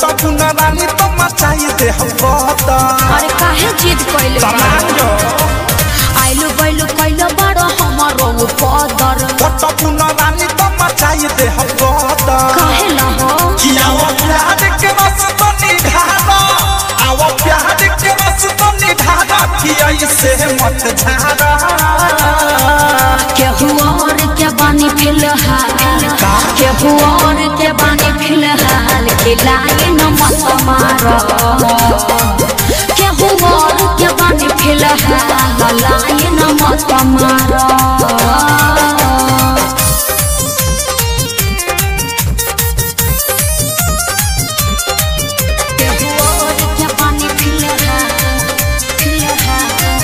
पटबू न रानी तो मचाई दे हम बता अरे काहे जिद कइले सामान जो आइलो गइलो कइलो बड़ो हमरो पदर पटबू न रानी तो मचाई दे हम बता काहे न हो कि आओ प्यार के रस तो निधारा आओ प्यार के रस तो निधारा कि ऐसे मत झारा केहू और के बानी फिलहाल केहू और के बानी फिलहाल खिलाए न मत मारो केहू और के बानी फिलहाल लाए न मत मारो केहू और के बानी फिलहाल फिलहाल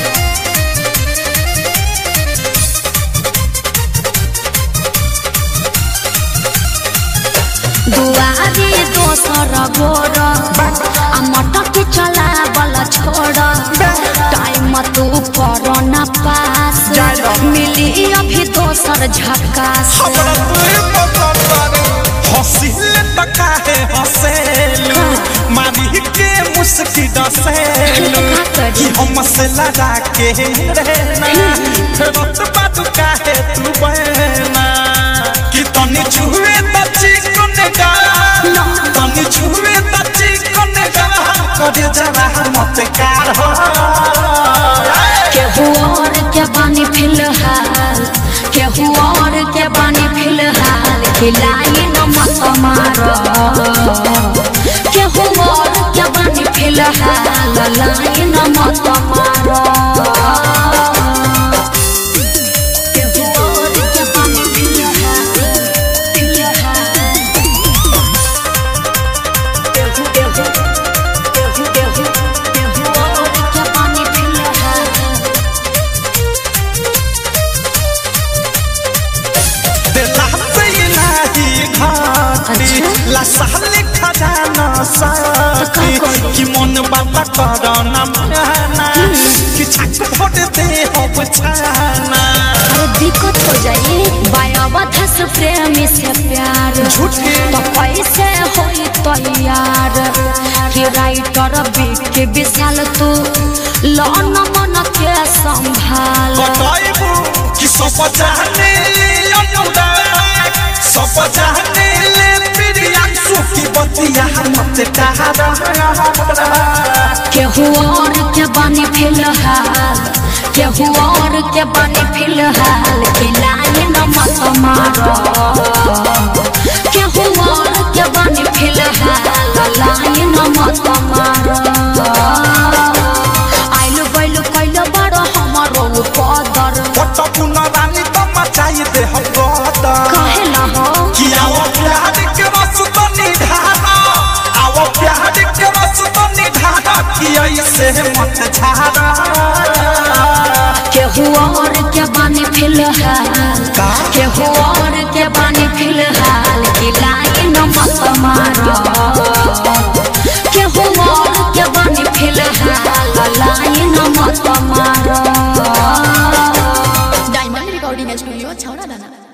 दुआरे दोसर गोर आ मटक चला बल छोड़ टाइम तू कर न पास मिली अभी दोसर झकास हमरा तुई पसंद बारे हंसिले त काहे हंसेलू मारी के मुस्की डसेलू कि हमसे लगा के रहना फेरत बात काहे तू बहना कि तनी छुए त चिकन गा तनी छुए त चिकन गा करे जरा मत कार हो केहू और के बानी फिलहाल केहू और के बानी फिलहाल खिलाई न मत मारो केहू और के बानी फिलहाल लाई न मत मारो केहू और के बानी फिलहाल फिलहाल केहू केहू केहू केहू केहू और के बानी फिलहाल दिला से इलाही घाटी अच्छा। लसाले खजाना साथी तो का करी? कि मन बाबा करना माना कि छक फोट दे हो बचाना अरे दिक्कत हो जाए बायावधा से प्रेमी से प्यार झूठी। तो कैसे होई तैयार कि राइटर के विशाल तू लौन मन के संभाल बताइबू कि सब जाने ले अनुराग सब जाने ले प्रियांशु की बतिया मत डरा केहू और के बनी फिलहाल केहू और के बनी फिलहाल खिलाए न मत मारो केहू और के बनी फिलहाल लाए न मत मारो आइलो गइलो कइलो बड़ो हमरो पदर पटबू न रानी तो मचाई दे हम बता कहे न हो कि आओ प्यार के रस तो निधारा आओ प्यार के रस तो निधारा कि ऐसे मत झारा केहू और के बनी फिलहाल का? केहू और के बनी फिलहाल खिलाए न मत मारो केहू और के बनी फिलहाल लाए न मत मारो डायमंड रिकॉर्डिंग स्टूडियो छौड़ा दाना